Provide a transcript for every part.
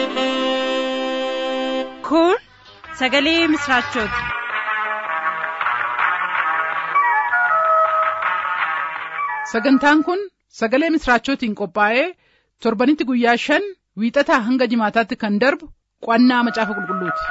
Kun sagalee misraachooti. Sagantaan kun sagalee misraachootiin qophaa'ee torbanitti guyyaa shan wiixataa hanga jimaataatti kan darbu qo'annaa macaafa qulqulluuti.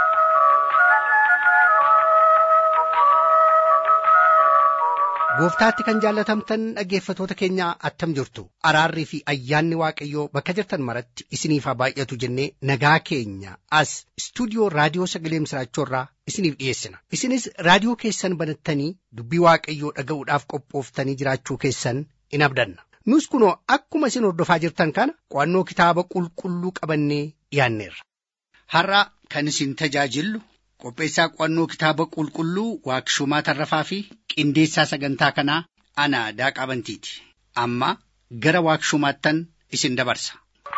Gooftaatti kan jaallatamtan dhaggeeffatoota keenya attam jirtu araarrii fi ayyaanni waaqayyoo bakka jirtan maratti isiniif haa baay'atu jennee nagaa keenya as istuudiyoo raadiyoo sagalee misraachoorraa isiniif dhiyeessina isinis raadiyoo keessan banattanii dubbii waaqayyoo dhaga'uudhaaf qophooftanii jiraachuu keessan in abdanna nus kunoo akkuma isin hordofaa jirtan kana qo'annoo kitaaba qulqulluu qabannee dhiyaanneerra. Har'a kan isin tajaajillu qopheessaa qo'annoo kitaaba qulqulluu waaqshumaa tarrafaa fi qindeessaa sagantaa kanaa ana daaqaa bantiiti amma gara waaqshumaattan isin dabarsa.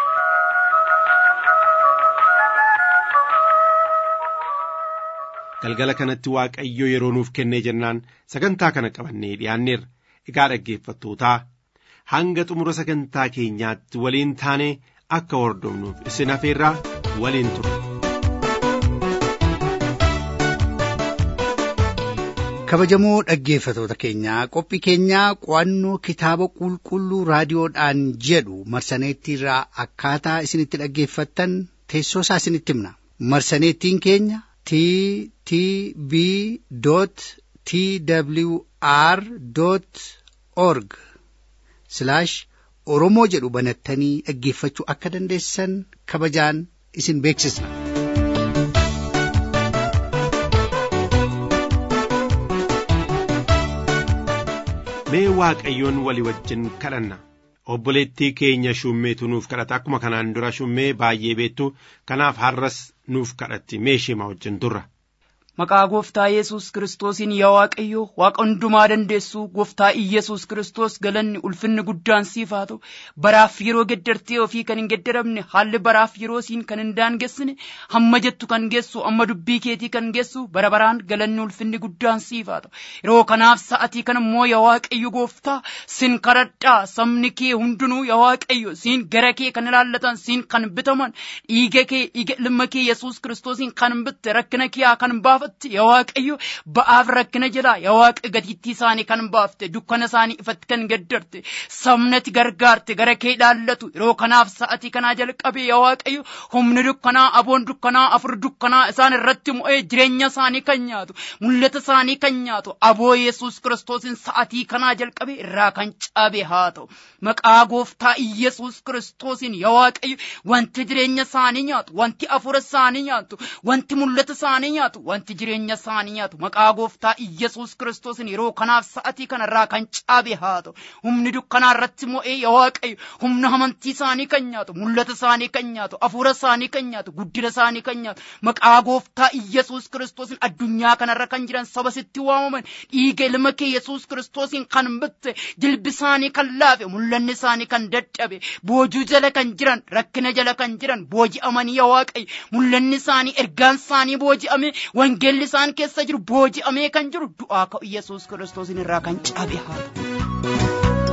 galgala kanatti waaqayyo yeroo nuuf kennee jennaan sagantaa kana qabannee dhiyaanneerra egaa dhaggeeffattootaa hanga xumura sagantaa keenyaatti waliin taanee akka hordofnuuf isin afeerraa waliin ture. kabajamoo dhaggeeffatoota keenyaa qophii keenyaa qo'annoo kitaaba qulqulluu raadiyoodhaan jedhu marsaneettiirraa akkaataa isinitti dhaggeeffattan teessoo isaa isinitti himna marsaneettiin keenya t t b t w r org oromoo jedhu banattanii dhaggeeffachuu akka dandeessan kabajaan isin beeksisna. mee waaqayyoon walii wajjin kadhanna obboleettii keenya shummeetu nuuf kadhata akkuma kanaan dura shummee baay'ee beektu kanaaf har'as nuuf kadhatti mee ishee wajjin turra. Maqaa gooftaa Yesuus Kiristoosiin yaa Waaqayyo Waaqa hundumaa dandeessu gooftaa Iyyasuus Kiristoos galanni ulfinni guddaan siif haa ta'u baraaf yeroo geddartee ofii kan hin geddaramne haalli baraaf yeroo siin kan hin daangessine hamma jettu kan geessu amma dubbii keetii kan geessu bara baraan galanni ulfinni guddaan siif haa ta'u yeroo kanaaf sa'atii kana immoo yaa Waaqayyo gooftaa sin kadhadhaa sabni kee hundinuu yaa Waaqayyo siin gara kee kan ilaallatan siin kan bitaman dhiiga kee dhiiga ilma kee Yesuus Kiristoosiin kan bitte rakkina kee kan baafate. baafatti yaa waaqayyo ba'aaf rakkina jira yaa waaqa gatiittii isaanii kan baafte dukkana isaanii ifatti kan gaddarte sabnati gargaarte gara kee ilaallatu yeroo kanaaf sa'atii kanaa jalqabe yaa waaqayyo humni dukkanaa aboon dukkanaa afur dukkanaa isaan irratti mo'ee jireenya isaanii kan nyaatu mul'ata isaanii kan nyaatu aboo yesus kiristoosiin sa'atii kanaa jalqabe irraa kan cabe haa ta'u maqaa gooftaa iyesuus kiristoosiin yaa waaqayyo wanti jireenya isaanii nyaatu wanti afura isaanii nyaatu wanti mul'ata isaanii nyaatu wanti jireenya isaanii nyaatu maqaa gooftaa iyyasuus kiristoosiin yeroo kanaaf sa'atii kanarraa kan caabe haa ta'u humni dukkanaa irratti mo'ee yaa waaqayyo humna amantii isaanii kan nyaatu mul'ata isaanii kan nyaatu afuura isaanii kan nyaatu guddina isaanii kan nyaatu maqaa gooftaa iyyasuus kiristoosiin addunyaa kanarra kan jiran saba sitti waamaman dhiiga ilma kee yesuus kiristoosiin kan bitte jilbi isaanii kan laafe mul'anni isaanii kan dadhabe boojuu jala kan jiran rakkina jala kan jiran booji'amanii yaa waaqayyo mul'anni isaanii ergaan isaanii booji'ame wangeelli isaan keessa jiru booji'amee kan jiru du'aa ka'u yesuus kiristoosiin irraa kan cabe haa ta'u.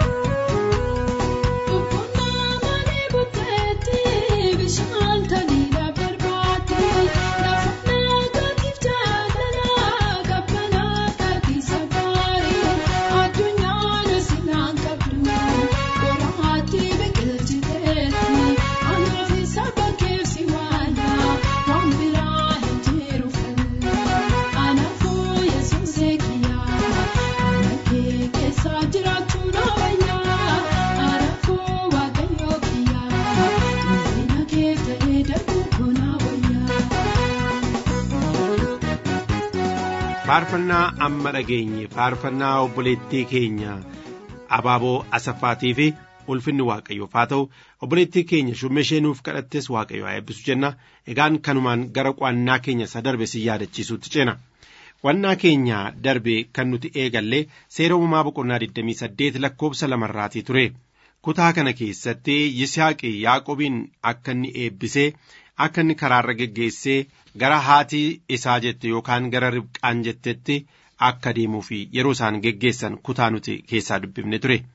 faarfannaa amma dhageenye faarfannaa obboleettii keenya abaaboo asaffaatii fi ulfinni waaqayyoof haa ta'u obboleettii keenya shummeshee nuuf kadhattes waaqayyo haa eebbisu jenna egaan kanumaan gara qo'annaa keenya isa darbe si yaadachiisuutti ceena qo'annaa keenya darbe kan nuti eegalle seera uumamaa boqonnaa 28 lakkoobsa lamarraatii ture kutaa kana keessatti yisaaqi yaaqobiin akka inni eebbisee akka inni karaarra geggeessee gara haatii isaa jette yookaan gara ribqaan jettetti akka deemuu fi yeroo isaan geggeessan kutaa nuti keessaa dubbifne ture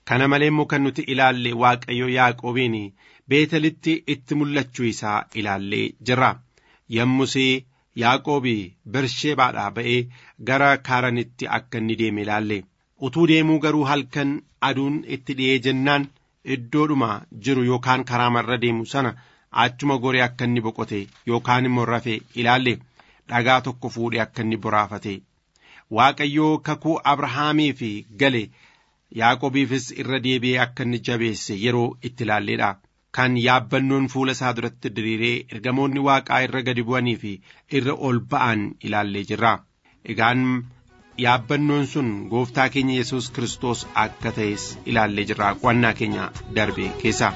kana malee immoo kan nuti ilaalle waaqayyo yaaqoobiin beetelitti itti mul'achuu isaa ilaallee jirra yommusii yaaqoobii bersheebaadhaa ba'ee gara kaaranitti akka inni deeme ilaalle utuu deemuu garuu halkan aduun itti dhi'ee jennaan iddoodhuma jiru yookaan karaa marra deemu sana achuma goree akka inni boqote yookaan immoo rafe ilaalle dhagaa tokko fuudhee akka inni boraafate waaqayyoo kakuu abrahaamiif gale yaaqobiifis irra deebi'ee akka inni jabeesse yeroo itti ilaalleedha kan yaabbannoon fuula isaa duratti diriiree ergamoonni waaqaa irra gadi bu'anii fi irra ol ba'an ilaallee jirra egaan yaabbannoon sun gooftaa keenya yesus kiristoos akka ta'es ilaallee jirra qo'annaa keenya darbe keessa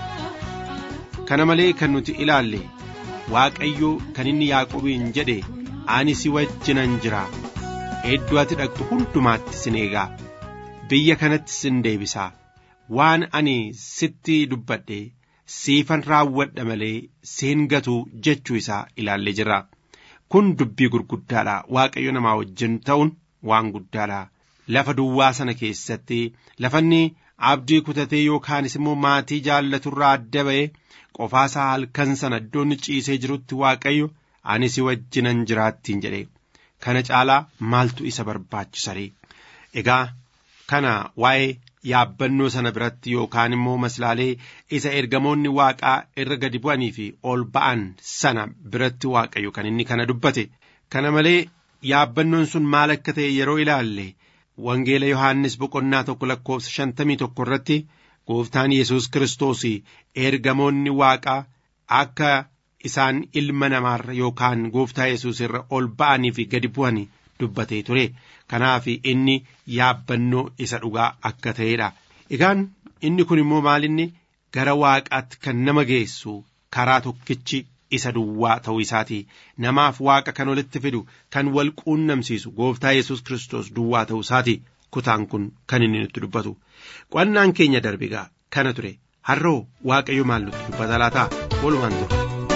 kana malee kan nuti ilaalle waaqayyo kan inni yaaqobiin jedhe ani si wajjinan jira iddoo ati dhaqxu hundumaatti sin eegaa biyya kanatti sin deebisaa waan ani sitti dubbadhe siifan raawwadha malee siin gatu jechuu isaa ilaallee jirra kun dubbii gurguddaadha waaqayyo namaa wajjin ta'uun waan guddaadha lafa duwwaa sana keessatti lafanni abdii kutatee yookaanis immoo maatii jaallaturraa adda ba'e qofaasaa halkan sana iddoon ciisee jirutti waaqayyo ani si wajjinan jiraattiin jedhe kana caalaa maaltu isa barbaachisaree egaa kana waa'ee yaabbannoo sana biratti yookaan immoo maslaalee isa ergamoonni waaqaa irra gadi bu'anii fi ol ba'an sana biratti waaqayyo kan inni kana dubbate kana malee yaabbannoon sun maal akka ta'e yeroo ilaalle wangeela yohaannis boqonnaa tokko lakkoofsa shantamii tokko irratti gooftaan yesus kiristoos ergamoonni waaqaa akka isaan ilma namaarra yookaan gooftaa yesus irra ol ba'anii fi gadi bu'anii dubbatee ture kanaaf inni yaabbannoo isa dhugaa akka ta'edha egaan inni kun immoo maalinni gara waaqaatti kan nama geessu karaa tokkichi isa duwwaa ta'uu isaati namaaf waaqa kan walitti fidu kan wal quunnamsiisu gooftaa yesus kiristoos duwwaa ta'uu isaati kutaan kun kan inni nutti dubbatu qo'annaan keenya darbigaa kana ture har'oo waaqayyo maal nutti dubbata laataa walumaan ture.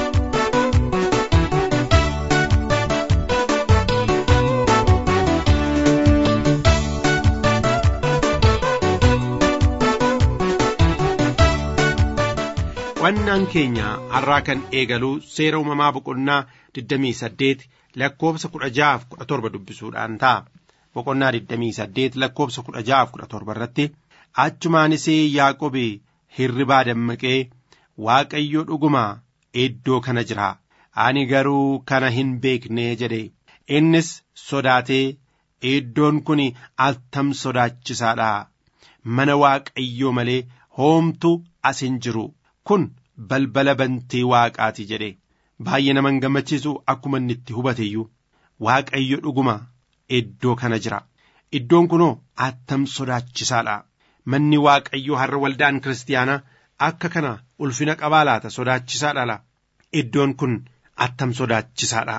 qo'annaan keenya har'aa kan eegalu seera uumamaa boqonnaa 28 lakkoofsa 16-17 dubbisuudhaan ta'a. Boqonnaa 28 lakkoofsa 16-17 irratti achumaanis Yaaqobi hirribaa dammaqee Waaqayyo dhuguma iddoo kana jira. Ani garuu kana hin beekne jedhe. Innis sodaatee iddoon kun attam sodaachisaadha. Mana Waaqayyoo malee hoomtu as hin jiru. kun balbala bantii waaqaati jedhe baay'ee nama gammachiisu akkuma inni itti hubateyyuu waaqayyo dhuguma iddoo kana jira iddoon kunoo attam sodaachisaadha manni waaqayyoo har'a waldaan kiristaanaa akka kana ulfina qabaa laata sodaachisaadha la iddoon kun attam sodaachisaadha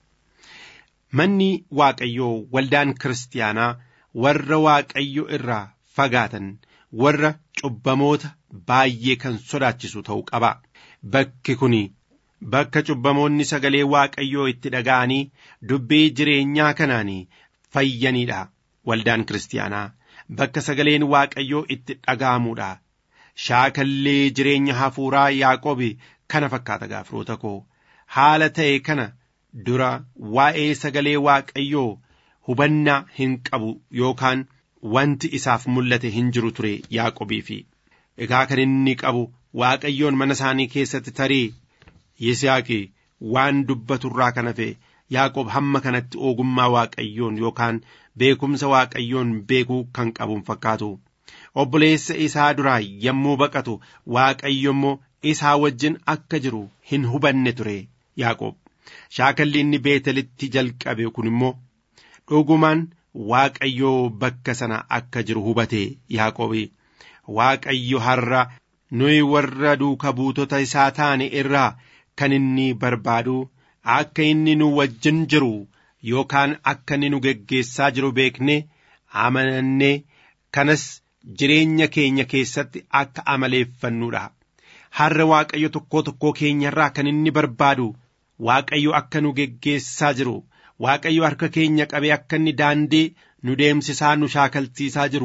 manni waaqayyoo waldaan kiristaanaa warra waaqayyo irraa fagaatan warra cubbamoota baay'ee kan sodaachisu ta'uu qaba. Bakki kun bakka cubbamoonni sagalee waaqayyoo itti dhaga'anii dubbii jireenyaa kanaan fayyanidha. Waldaan kiristaanaa bakka sagaleen waaqayyoo itti dhaga'amudha. Shaakallee jireenya hafuuraa Yaaqoobi kana fakkaata gaafroota koo haala ta'e kana dura waa'ee sagalee waaqayyoo hubannaa hin qabu yookaan wanti isaaf mul'ate hin jiru ture Yaaqobii fi egaa kan inni qabu waaqayyoon mana isaanii keessatti tarii Yisihaaqi waan dubbaturraa kan hafe Yaaqoob hamma kanatti ogummaa waaqayyoon yookaan beekumsa waaqayyoon beekuu kan qabuun fakkaatu obboleessa isaa duraa yommuu baqatu waaqayyo immoo isaa wajjin akka jiru hin hubanne ture Yaaqoob shaakalli inni beetelitti jalqabe kun immoo dhugumaan waaqayyoo bakka sana akka jiru hubate Yaaqoobi waaqayyo har'a nuyi warra duuka buutota isaa taane irraa kan inni barbaadu akka inni nu wajjin jiru yookaan akka inni nu geggeessaa jiru beekne amanannee kanas jireenya keenya keessatti akka amaleeffannuudha. Har'a waaqayyo tokkoo tokkoo keenyarraa kan inni barbaadu waaqayyo akka nu geggeessaa jiru waaqayyo harka keenya qabee akka inni daandii nu deemsisaa nu shaakalchiisaa jiru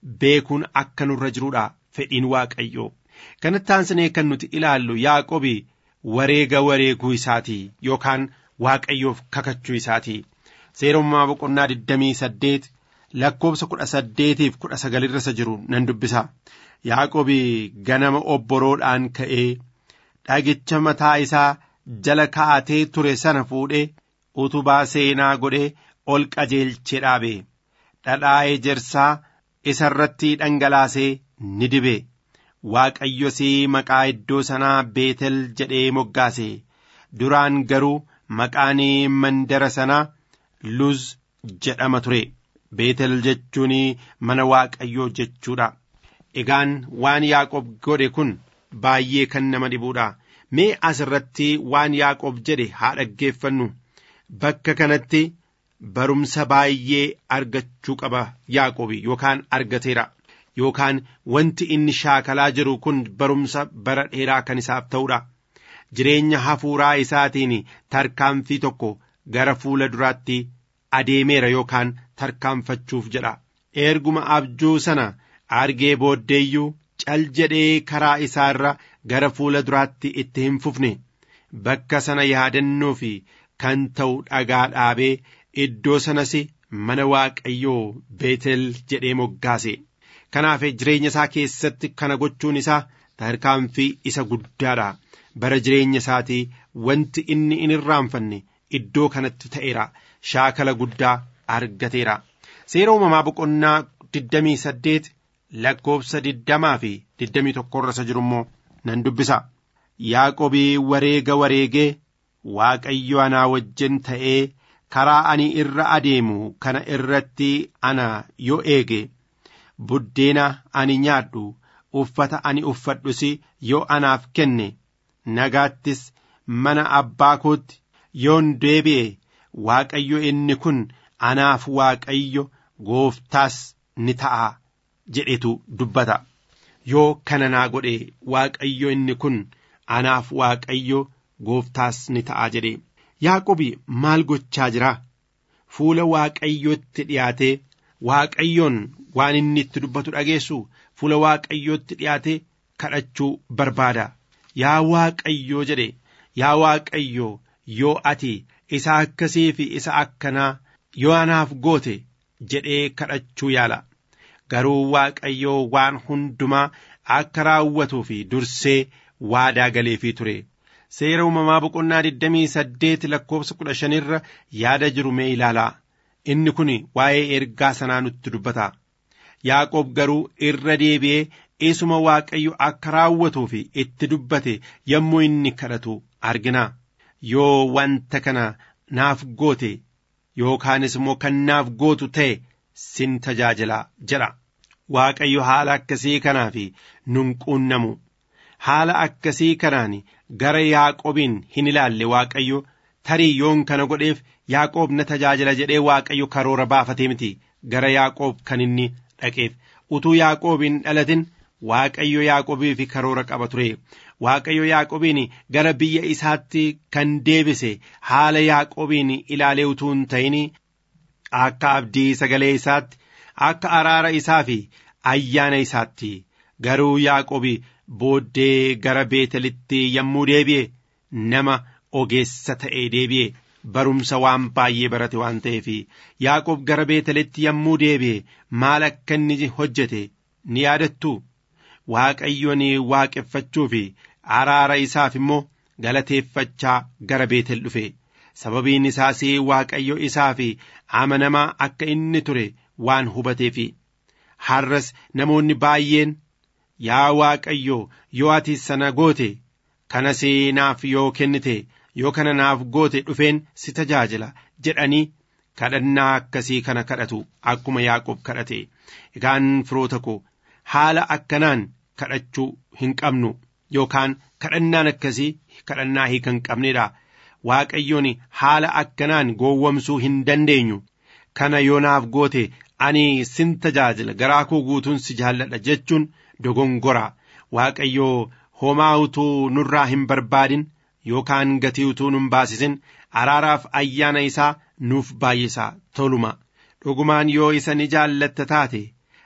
beekuun akka nurra jiruudha fedhiin waaqayyoo kanatti aansinee kan nuti ilaallu yaaqobi wareega wareeguu isaatii yookaan waaqayyoof kakachuu isaatii seerummaa boqonnaa 28 lakkoobsa kudha saddeetiif kudha sagalirra isa jiru nan dubbisa yaaqobi ganama obboroodhaan ka'ee dhagicha mataa isaa jala kaa'atee ture sana fuudhee utubaa seenaa godhee ol qajeelchee dhaabe dhadhaa ejersaa isa irratti dhangalaasee ni dibe waaqayyos maqaa iddoo sanaa beetel jedhee moggaase duraan garuu maqaan mandara sanaa luz jedhama ture beetel jechuun mana waaqayyoo jechuudha egaan waan yaaqob godhe kun baay'ee kan nama dhibuudha mee as irratti waan yaaqob jedhe haa dhaggeeffannu bakka kanatti barumsa baay'ee argachuu qaba yaaqobi yookaan argateera yookaan wanti inni shaakalaa jiru kun barumsa bara dheeraa kan isaaf ta'uudha jireenya hafuuraa isaatiin tarkaanfii tokko gara fuula duraatti adeemeera yookaan tarkaanfachuuf jedha erguma abjuu sana argee booddeeyyuu cal jedhee karaa isaa irra gara fuula duraatti itti hin fufne bakka sana yaadannoo fi kan ta'u dhagaa dhaabee iddoo sanas mana waaqayyoo beetel jedhee moggaase kanaaf jireenya isaa keessatti kana gochuun isaa tarkaanfii isa guddaadha bara jireenya isaatii wanti inni in irraanfanne iddoo kanatti ta'eera shaakala guddaa argateera seera uumamaa boqonnaa 28 lakkoobsa 20 fi 21 irra isa jiru immoo nan dubbisa yaaqobii wareega wareegee waaqayyo anaa wajjin ta'ee karaa ani irra adeemu kana irratti ana yoo eege buddeena ani nyaadhu uffata ani uffadhus yoo anaaf kenne nagaattis mana abbaa kootti yoon deebi'e waaqayyo inni kun anaaf waaqayyo gooftaas ni ta'a jedhetu dubbata yoo kana naa godhe waaqayyo inni kun anaaf waaqayyo gooftaas ni ta'a jedhe yaaqobi maal gochaa jira fuula waaqayyootti dhiyaatee waaqayyoon waan inni itti dubbatu dhageessu fuula waaqayyootti dhiyaatee kadhachuu barbaada yaa waaqayyoo jedhe yaa waaqayyoo yoo ati isa akkasii fi isa akkanaa yoo anaaf goote jedhee kadhachuu yaala garuu waaqayyoo waan hundumaa akka raawwatuu fi dursee waadaa galeefii ture seera uumamaa boqonnaa 28 lakkoobsa 15 irra yaada jiru mee ilaalaa inni kun waa'ee ergaa sanaa nutti dubbata yaaqoob garuu irra deebi'ee isuma waaqayyo akka raawwatuu fi itti dubbate yommuu inni kadhatu argina yoo wanta kana naaf goote yookaanis immoo kan naaf gootu ta'e sin tajaajila jedha waaqayyo haala akkasii kanaa fi nun quunnamu haala akkasii kanaan gara yaaqobiin hin ilaalle waaqayyo tarii yoon kana godheef yaaqoob na tajaajila jedhee waaqayyo karoora baafatee miti gara yaaqoob kan inni dhaqeef utuu yaaqoobiin dhalatin waaqayyo yaaqobii fi karoora qaba ture waaqayyo yaaqobiin gara biyya isaatti kan deebise haala yaaqobiin ilaalee utuu hin ta'in akka abdii sagalee isaatti akka araara isaa fi ayyaana isaatti garuu yaaqobi booddee gara beetelitti yommuu deebi'e nama ogeessa ta'ee deebi'e barumsa waan baay'ee barate waan ta'eef yaaqob gara beetelitti yommuu deebi'e maal akka inni hojjete ni yaadattu waaqayyoon waaqeffachuu fi araara isaaf immoo galateeffachaa gara beetel dhufe sababiin isaas waaqayyo isaaf amanamaa akka inni ture waan hubateef har'as namoonni baay'een yaa waaqayyo yoo ati sana goote kanas naaf yoo kennite yoo kana naaf goote dhufeen si tajaajila jedhanii kadhannaa akkasii kana kadhatu akkuma yaaqob kadhate egaan firoota koo haala akkanaan kadhachuu hin qabnu yookaan kadhannaan akkasii kadhannaa hiika hin qabnedha waaqayyoon haala akkanaan gowwomsuu hin dandeenyu kana yoo naaf goote ani sin tajaajila garaa koo guutuun si jaalladha jechuun dogongora waaqayyoo homaa utuu nurraa hin barbaadin yookaan gatii utuu nun baasisin araaraaf ayyaana isaa nuuf baay'isaa toluma dhugumaan yoo isa ni jaallatta taate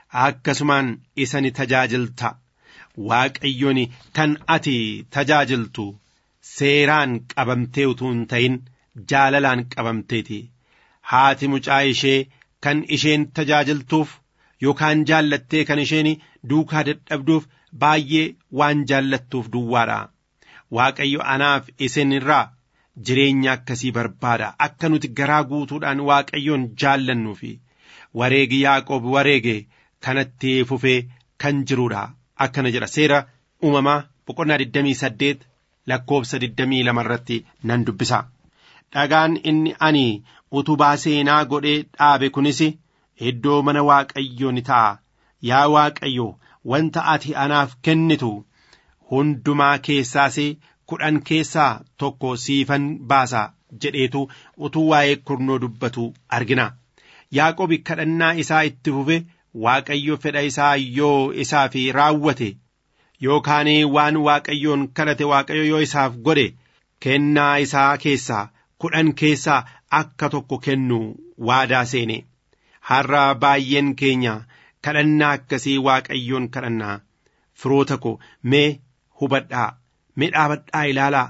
akkasumaan isa ni tajaajilta waaqayyoon kan ati tajaajiltu seeraan qabamtee utuu hin ta'in jaalalaan qabamteeti haati mucaa ishee kan isheen tajaajiltuuf yookaan jaallattee kan isheen duukaa dadhabduuf baay'ee waan jaallattuuf duwwaadha waaqayyo anaaf isin irraa jireenya akkasii barbaada akka nuti garaa guutuudhaan waaqayyoon jaallannuu fi wareegi yaaqoob wareege kanatti fufee kan jiruudha akkana jedha seera uumamaa boqonnaa 28 lakkoobsa 22 irratti nan dubbisa dhagaan inni ani utubaa seenaa godhee dhaabe kunis iddoo mana waaqayyoo ni ta'a yaa waaqayyo wanta ati anaaf kennitu hundumaa keessaas kudhan keessaa tokko siifan baasa jedheetu utuu waa'ee kurnoo dubbatu argina yaaqobi kadhannaa isaa itti fufe waaqayyo fedha isaa yoo isaaf raawwate yookaan waan waaqayyoon kadhate waaqayyo yoo isaaf godhe kennaa isaa keessaa kudhan keessaa akka tokko kennu waadaa seene har'a baay'een keenya kadhannaa akkasii waaqayyoon kadhannaa firoota ko mee hubadhaa mee dhaabadhaa ilaalaa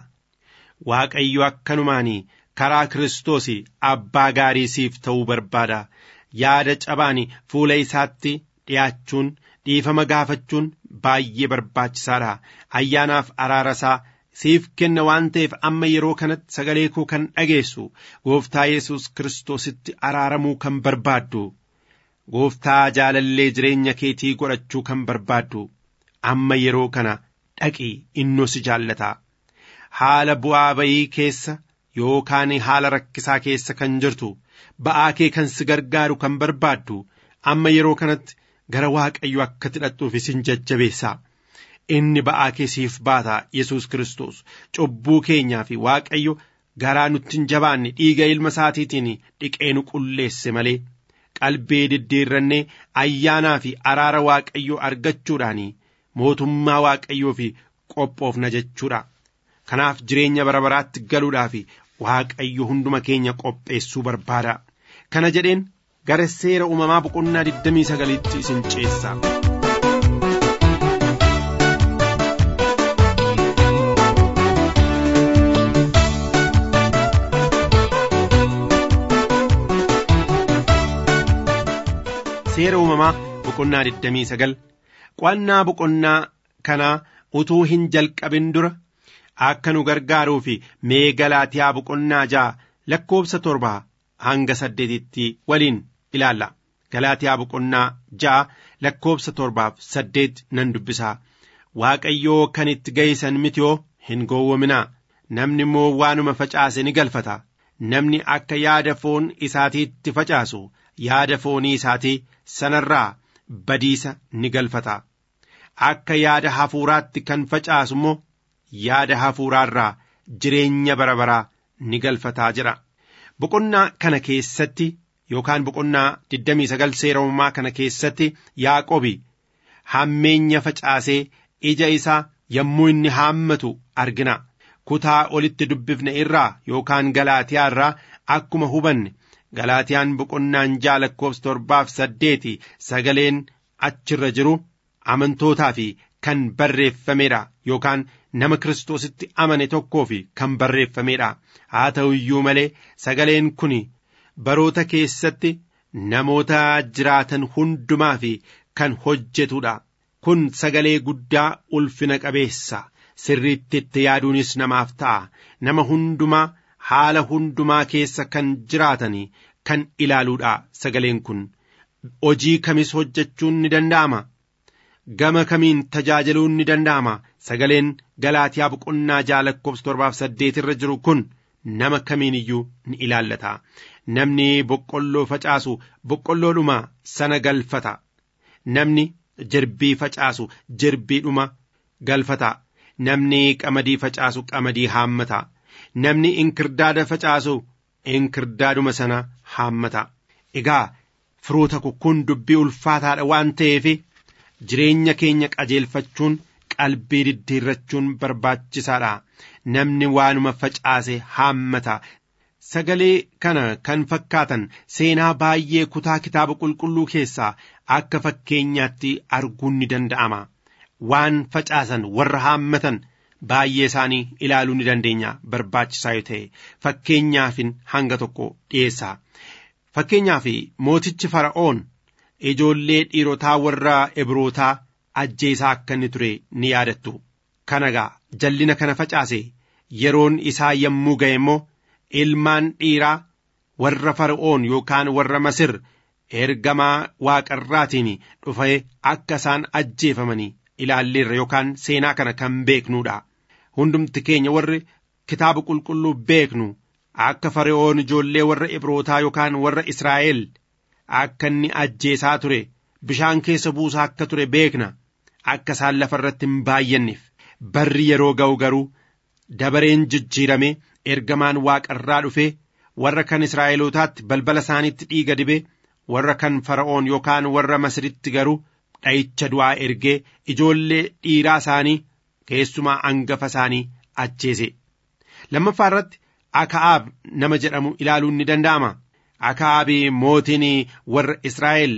waaqayyo akkanumaanii karaa kiristoos abbaa gaarii siif ta'uu barbaada yaada cabaan fuula isaatti dhi'aachuun dhiifama gaafachuun baay'ee barbaachisaadha ayyaanaaf araara isaa siif kenna waan ta'eef amma yeroo kanatti sagalee koo kan dhageessu gooftaa yesus kiristoositti araaramuu kan barbaaddu gooftaa jaalallee jireenya keetii godhachuu kan barbaaddu amma yeroo kana dhaqi innoo si jaallata haala bu'aa bayii keessa yookaan haala rakkisaa keessa kan jirtu ba'aa kee kan si gargaaru kan barbaaddu amma yeroo kanatti gara waaqayyo akka tidhattuuf isin jajjabeessaa inni ba'aa kee siif baata yesus kiristoos cubbuu keenyaa fi waaqayyo garaa nutti hin jabaanne dhiiga ilma isaatiitiin dhiqee nu qulleesse malee qalbii diddiirrannee ayyaanaa fi araara waaqayyoo argachuudhaan mootummaa waaqayyoo fi qophoofna jechuudha kanaaf jireenya bara baraatti galuudhaaf waaqayyo hunduma keenya qopheessuu barbaada kana jedheen gara seera uumamaa boqonnaa 29tti isin ceessa. seera uumamaa boqonnaa 29 qo'annaa boqonnaa kanaa utuu hin jalqabin dura akka nu gargaaruu fi mee galaatiyaa boqonnaa ja'a lakkoobsa torbaa hanga saddeetitti waliin ilaalla galaatiyaa boqonnaa ja'a lakkoobsa torbaaf saddeet nan dubbisaa waaqayyoo kan itti ga'isan mitiyoo hin gowwominaa namni immoo waanuma facaase ni galfata namni akka yaada foon isaatiitti facaasu yaada foonii isaatii sanarraa badiisa ni galfata akka yaada hafuuraatti kan facaasu immoo yaada hafuuraarraa jireenya bara baraa ni galfataa jira boqonnaa kana keessatti yookaan boqonnaa 29 seera uumamaa kana keessatti yaaqobi hammeenya facaasee ija isaa yommuu inni haammatu argina kutaa olitti dubbifne irraa yookaan galaatiyaa irraa akkuma hubanne galaatiyaan boqonnaan ja'a lakkoofsa torbaaf saddeeti sagaleen achirra jiru amantootaa fi kan barreeffamedha yookaan nama kiristoositti amane tokkoo fi kan barreeffamedha haa ta'u iyyuu malee sagaleen kun baroota keessatti namoota jiraatan hundumaa fi kan hojjetudha kun sagalee guddaa ulfina qabeessa sirriitti itti yaaduunis namaaf ta'a nama hundumaa haala hundumaa keessa kan jiraatan kan ilaaluudha sagaleen kun hojii kamis hojjechuun ni danda'ama gama kamiin tajaajiluun ni danda'ama sagaleen galaatiyaa boqonnaa ja'a lakkoofsa torbaaf saddeet irra jiru kun nama kamiin iyyuu ni ilaallata namni boqqolloo facaasu boqqolloodhuma sana galfata namni jirbii facaasu jirbiidhuma galfata namni qamadii facaasu qamadii haammata namni inkirdaada facaasu inkirdaaduma sana haammata egaa firoota kun dubbii ulfaataadha waan ta'eef jireenya keenya qajeelfachuun qalbii diddiirrachuun barbaachisaadha namni waanuma facaase haammata sagalee kana kan fakkaatan seenaa baay'ee kutaa kitaaba qulqulluu keessaa akka fakkeenyaatti arguun ni danda'ama waan facaasan warra haammatan baay'ee isaanii ilaaluu ni dandeenya barbaachisaa yoo ta'e fakkeenyaafin hanga tokko dhiyeessa fakkeenyaaf mootichi fara'oon ijoollee dhiirotaa warra ebrootaa ajjeesaa akka inni ture ni yaadattu kanagaa jallina kana facaase yeroon isaa yommuu ga'e immoo ilmaan dhiiraa warra fara'oon yookaan warra masir ergamaa waaqarraatiin dhufee akka isaan ajjeefamanii ilaalleerra yookaan seenaa kana kan beeknuudha hundumti keenya warri kitaaba qulqulluu beeknu akka fara'oon ijoollee warra ibrootaa yookaan warra israa'el akka inni ajjeesaa ture bishaan keessa buusaa akka ture beekna akka isaan lafa irratti hin baay'anneef barri yeroo ga'u garuu dabareen jijjiirame ergamaan waaqarraa dhufe warra kan israa'elootaatti balbala isaaniitti dhiiga dibe warra kan fara'oon yookaan warra masiritti garuu dha'icha du'aa ergee ijoollee dhiiraa isaanii keessumaa angafa isaanii ajjeese lammaffaa irratti akaa'aab nama jedhamu ilaaluun ni danda'ama akaa'aabii mootiin warra israa'el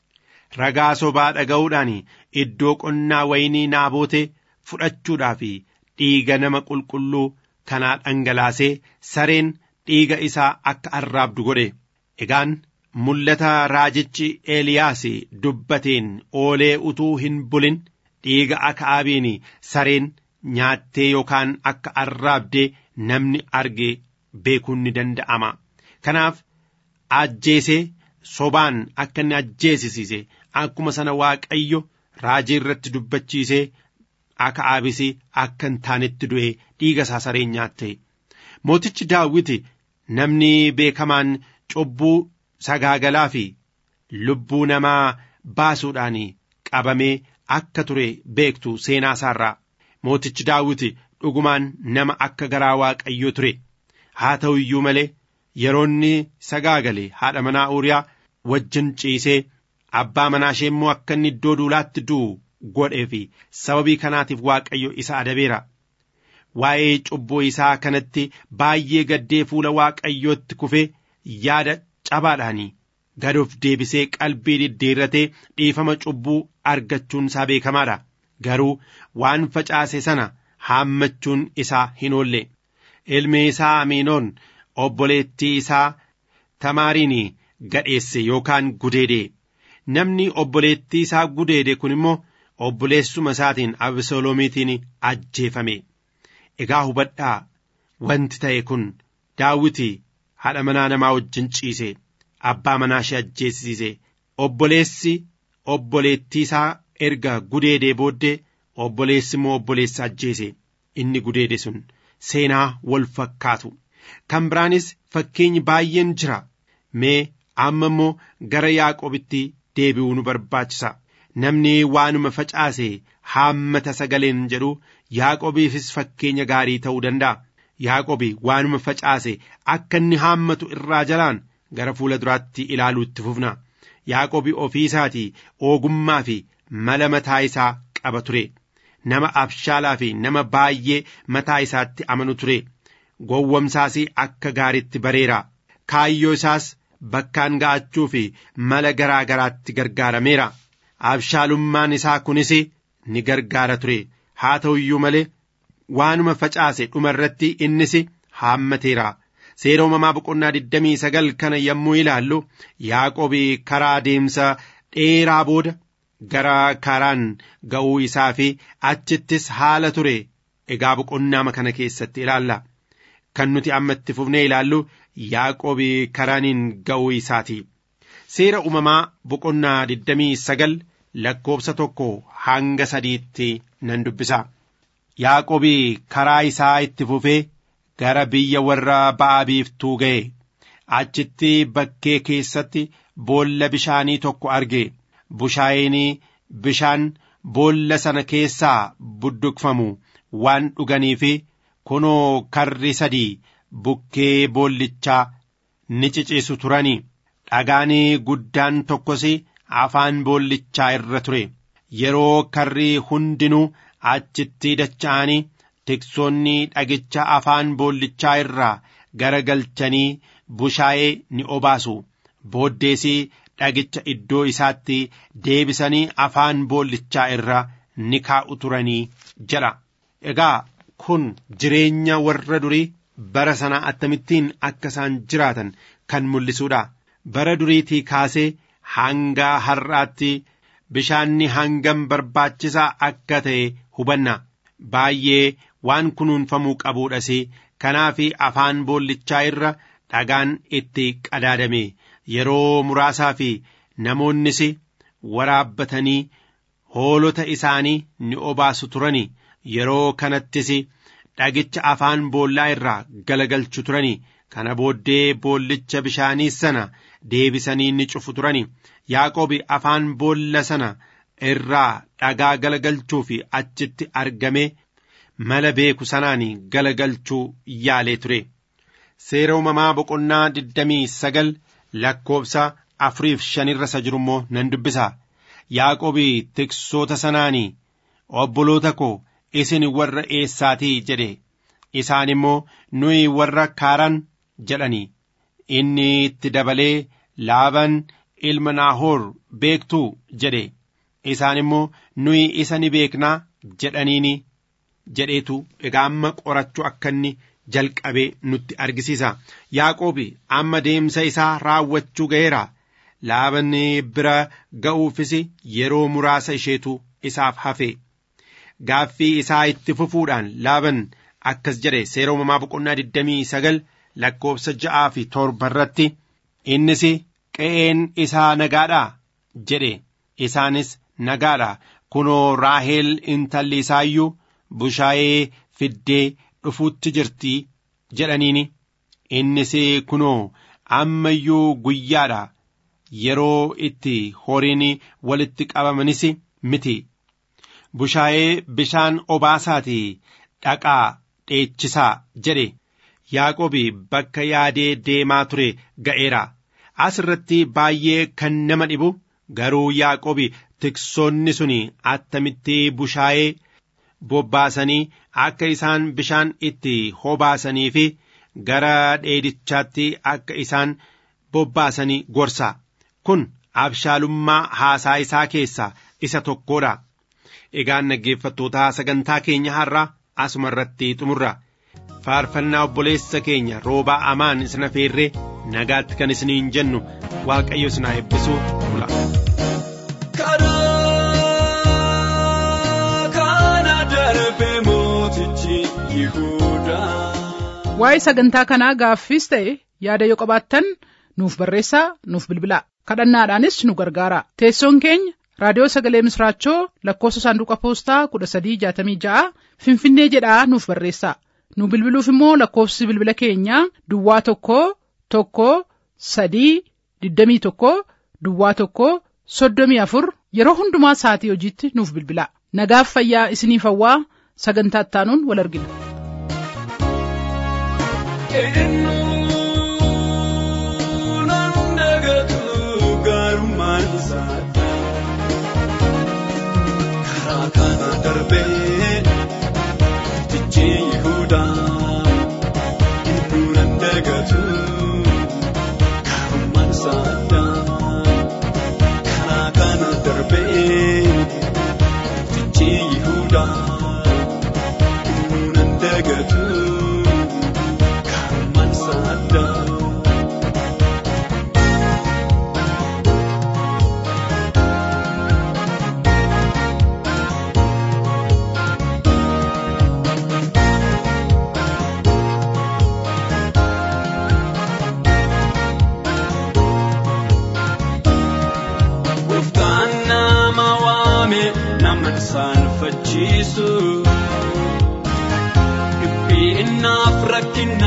ragaa sobaa dhaga'uudhaan iddoo qonnaa waynii naabootee fudhachuudhaaf dhiiga nama qulqulluu kanaa dhangalaasee sareen dhiiga isaa akka arraabdu godhe egaan mul'ata raajichi eeliyaas dubbateen oolee utuu hin bulin dhiiga akaabiin sareen nyaattee yookaan akka arraabdee namni arge beekuun ni danda'ama kanaaf ajjeesee sobaan akka inni ajjeesisiise akkuma sana waaqayyo raajii irratti dubbachiisee akaabis akka hin taanetti du'e dhiiga isaa sareen nyaatte mootichi daawiti namni beekamaan cubbuu sagaagalaa fi lubbuu namaa baasuudhaan qabamee akka ture beektu seenaa isaarraa mootichi daawiti dhugumaan nama akka garaa waaqayyoo ture haa ta'u iyyuu malee yeroonni sagaagale haadha manaa uuriyaa wajjin ciisee abbaa manaa ishee immoo akka inni iddoo duulaatti du'u godhee fi sababii kanaatiif waaqayyo isa adabeera waa'ee cubbuu isaa kanatti baay'ee gaddee fuula waaqayyootti kufee yaada cabaadhaanii gad of deebisee qalbii diddeerratee dhiifama cubbuu argachuun isaa beekamaadha garuu waan facaase sana haammachuun isaa hin oolle ilmi isaa amiinoon obboleettii isaa tamaariin gadheesse yookaan gudeede namni obboleettii isaa gudeede kun immoo obboleessuma isaatiin abesaloomiitiin ajjeefame egaa hubadhaa wanti ta'e kun daawiti haadha manaa namaa wajjin ciise abbaa manaa ishee ajjeesisiise obboleessi obboleettii isaa erga gudeedee booddee obboleessi immoo obboleessa ajjeese inni gudeede sun seenaa wal fakkaatu kan biraanis fakkeenyi baay'een jira mee amma immoo gara yaaqobitti deebi'uu nu barbaachisa namni waanuma facaase haammata sagaleen jedhu yaaqobiifis fakkeenya gaarii ta'uu danda'a yaaqobi waanuma facaase akka inni haammatu irraa jalaan gara fuula duraatti ilaaluutti fufna yaaqobi ofii isaatii ogummaa fi mala mataa isaa qaba ture nama abshaalaa fi nama baay'ee mataa isaatti amanu ture gowwomsaas akka gaariitti bareera kaayyoo isaas bakkaan ga'achuu fi mala garaa garaatti gargaarameera abshaalummaan isaa kunis ni gargaara ture haa ta'u iyyuu malee waanuma facaase dhuma irratti innis haammateera seera uumamaa boqonnaa digdamii sagal kana yommuu ilaallu yaaqobii karaa deemsa dheeraa booda gara karaan ga'uu isaa fi achittis haala ture egaa boqonnaa kana keessatti ilaalla kan nuti amma itti fufnee ilaallu yaaqobii karaaniin ga'uu isaati seera uumamaa boqonnaa digdamii sagal lakkoobsa tokko hanga sadiitti nan dubbisa yaaqobii karaa isaa itti fufee gara biyya warra ba'a biiftuu ga'e achitti bakkee keessatti boolla bishaanii tokko arge bushaayeenii bishaan boolla sana keessaa budduqfamu waan dhuganii fi kunoo karri sadii bukkee boollichaa ni ciciisu turanii dhagaanii guddaan tokkos afaan boollichaa irra ture yeroo karri hundinuu achitti dacha'anii tiksoonni dhagicha afaan boollichaa irraa garagalchanii bushaayee ni obaasu booddeesii dhagicha iddoo isaatti deebisanii afaan boollichaa irra ni kaa'u turanii jedha egaa kun jireenya warra durii bara sanaa akkamittiin akka isaan jiraatan kan mul'isuudha bara duriitii kaasee hanga har'aatti bishaanni hangam barbaachisaa akka ta'e hubanna baay'ee waan kunuunfamuu qabuudhas kanaaf afaan boollichaa irra dhagaan itti qadaadame yeroo muraasaa fi namoonnis waraabbatanii hoolota isaanii ni obaasu turani yeroo kanattis dhagicha afaan boollaa irraa galagalchu turani kana booddee boollicha bishaanii sana deebisanii ni cufu turani yaaqoobi afaan boolla sana irraa dhagaa galagalchuu fi achitti argame mala beeku sanaan galagalchuu yaalee ture seera uumamaa boqonnaa digdamii sagal lakkoobsa afuriif shanirra isa jiru immoo nan dubbisa yaaqoobi tiksoota sanaanii obboloota koo isin warra eessaatii jedhe isaan immoo nuyi warra kaaran jedhanii inni itti dabalee laaban ilma naahoor beektuu jedhe isaan immoo nuyi isa ni beeknaa jedhaniini jedheetu egaa amma qorachuu akka inni jalqabee nutti argisiisa yaaqoobi amma deemsa isaa raawwachuu ga'eera laaban bira ga'uufis yeroo muraasa isheetu isaaf hafe gaaffii isaa itti fufuudhaan laaban akkas jedhe seera uumamaa boqonnaa digdamii sagal lakkoobsa ja'aa fi torba irratti innis qe'een isaa nagaadhaa jedhe isaanis nagaadha kunoo raaheel intalli isaayyuu bushaayee fiddee dhufuutti jirti jedhaniini innis kunoo amma iyyuu guyyaadha yeroo itti horiin walitti qabamanis miti bushaayee bishaan obaasaatii dhaqaa dheechisaa jedhe yaaqobi bakka yaadee deemaa ture ga'eera as irratti baay'ee kan nama dhibu garuu yaaqobi tiksoonni sun attamitti bushaayee bobbaasanii akka isaan bishaan itti hobaasanii fi gara dheedichaatti akka isaan bobbaasanii gorsa kun abshaalummaa haasaa isaa keessaa isa tokkodha egaan dhaggeeffattoota sagantaa keenya har'aa asuma irratti xumurra faarfannaa obboleessa keenya roobaa amaan isina feerree nagaatti kan isiniin jennu waaqayyo isin haa eebbisu bula. waa'ee sagantaa kanaa gaaffiis ta'e yaada yoo qabaattan nuuf barreessaa nuuf bilbilaa kadhannaadhaanis nu gargaara teessoon keenya raadiyoo sagalee misraachoo lakkoofsa saanduqa poostaa kudha sadii jaatamii ja'a finfinnee jedhaa nuuf barreessaa nu bilbiluuf immoo lakkoofsi bilbila keenyaa duwwaa tokko tokko sadii digdamii tokko duwwaa tokko soddomii afur yeroo hundumaa sa'atii hojiitti nuuf bilbilaa nagaaf fayyaa isiniif hawwaa sagantaa ittaanuun wal argina. karaa kana darbee tichi yihudaa gidduu nan dagatu karummaan saadaa karaa kana darbee tichi yihudaa gidduu nan dagatu karummaan saadaa. Gooftaan nama waame nama saanfachiisu. Dhibbii innaaf rakkina